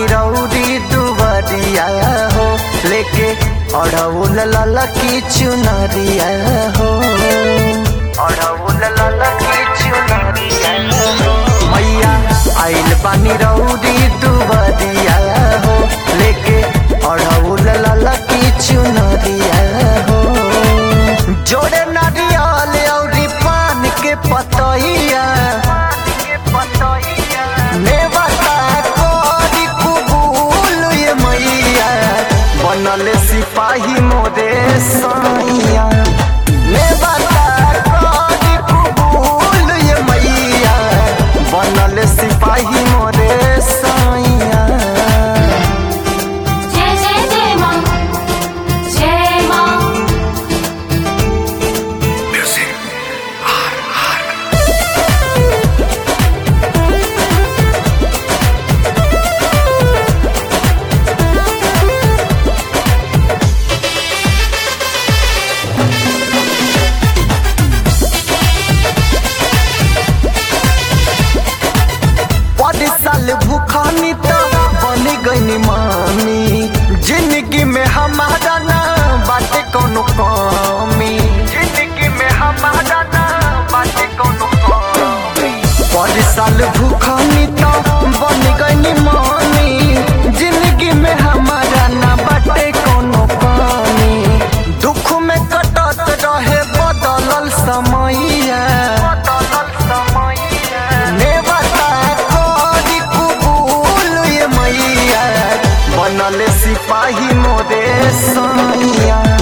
रौदी दुबरिया हो लेके अड़ौल लाला की चुनरिया हो अड़ौल लाला की चुनरिया हो मैया आइल बानी रौदी दुबरिया हो लेके अड़ौल लाला की चुनरिया हो जोड़े नारियल और पान के पतैया नेवता कोरी कुबूल ये मैया बनल सिपाही मोरे साइया नेवता कोरी कुबूल ये मैया बनल सिपाही मोरे साइया जय जय जय मां जय मां बड़ी साल भूखानी तो बन गई मामी जिंदगी में हमारा ना बाटे कोनो कमी जिंदगी में हमारा ना बाटे कोनो कमी बड़ी साल भूखानी तो बन गई मामी जिंदगी में हमारा ना बाटे कोनो कमी दुख में कटत रहे बदलल समैया बदलल समैया नेवता कोरी कुबूल ये मैया बनल सिपाही मोरे साइया